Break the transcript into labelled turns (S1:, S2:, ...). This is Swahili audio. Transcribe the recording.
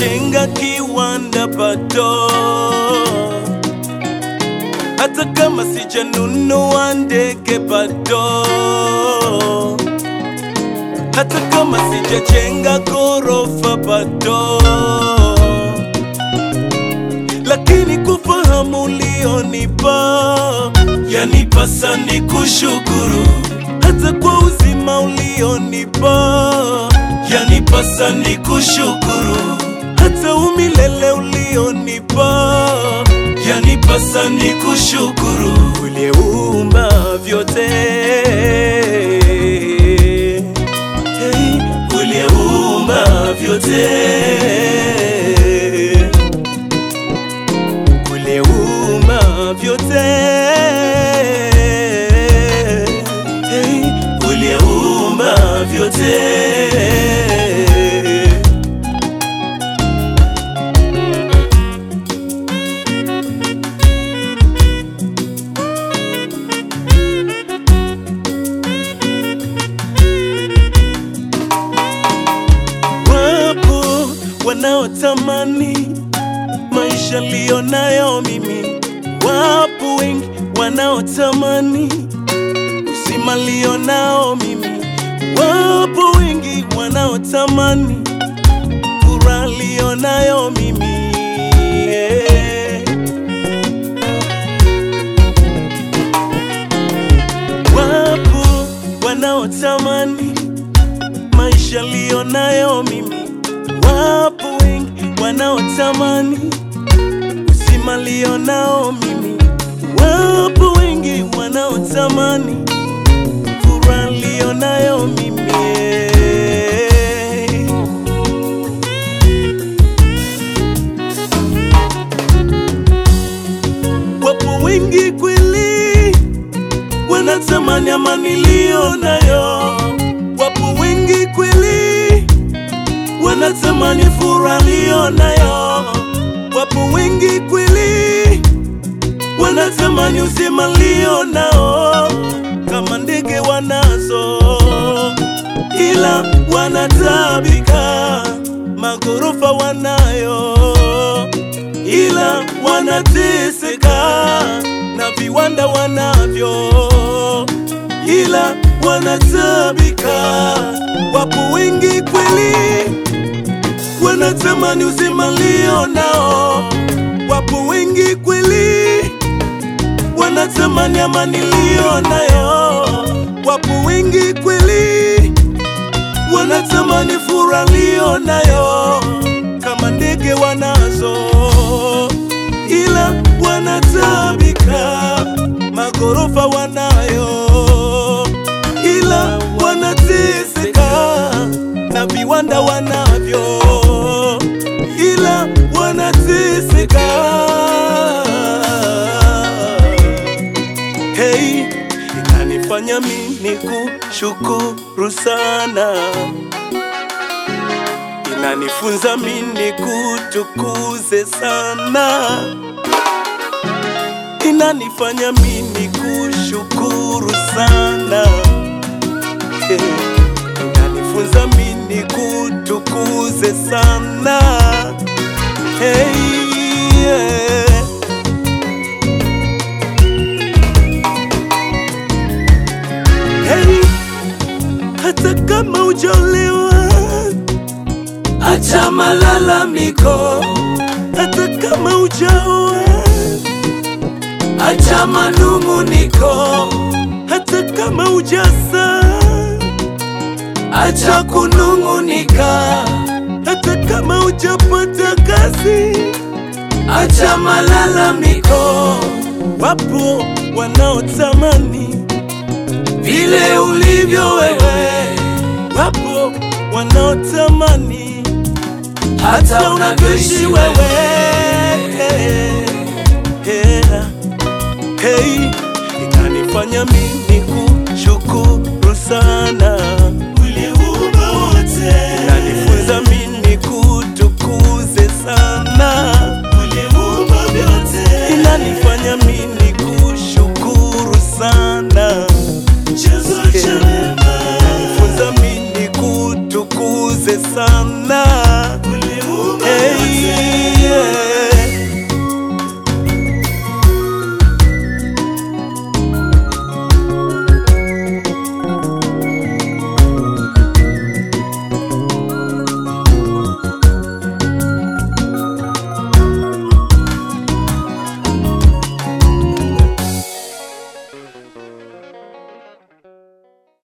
S1: sijajenga kiwanda bado, hata kama sijanunua ndege bado, hata kama sijajenga ghorofa bado, lakini kufahamu ulionipa yanipasa ni kushukuru, hata kwa uzima ulionipa yanipasa ni kushukuru, hata umilele ulionipa yanipasa ni kushukuru, uliyeumba vyote hey, uliyeumba vyote uliyeumba vyote hey, uliyeumba vyote Wapo wanaotamani maisha liyo nayo mimi, wapo wengi wanaotamani uzima liyo nao mimi, wapo wengi wanaotamani furaha liyo nayo mimi yeah. Wapo wanaotamani maisha liyo nayo mimi, wapo wengi wanaotamani uzima liyo nao mimi, wapo wengi wanaotamani furaha liyo nayo mimi yeah. Wapo wengi kweli wanatamani amani niliyo nayo, wapo wengi kweli wanatamani furaha niliyo nayo, wapo wengi kweli wanatamani uzima niliyo nao, kama ndege wanazo, ila wanatabika, magorofa wanayo ila wanateseka na viwanda wanavyo, ila wanatabika. Wapo wengi kweli wanatamani uzima nilio nao, wapo wengi kweli wanatamani amani nilio nayo, wapo wengi kweli wanatamani furaha nilio nayo, kama ndege wanazo, ila wanatabika, magorofa wanayo, ila wanateseka na viwanda wanavyo, ila wanateseka. Hey, inanifanya mimi kushukuru sana inanifunza mimi kutukuze sana, inanifanya mimi kushukuru sana, hey, inanifunza mimi kutukuze sana hey, yeah. Hey, hata kama hujaolewa
S2: acha malalamiko,
S1: hata kama hujaoa,
S2: acha manung'uniko,
S1: hata kama hujazaa,
S2: acha kunung'unika,
S1: hata kama hujapata kazi,
S2: acha malalamiko,
S1: wapo wanaotamani
S2: vile ulivyo wewe,
S1: wapo wanaotamani
S2: hata unavyoishi wewe.
S1: Yeah. Hey, inanifanya mimi kushukuru sana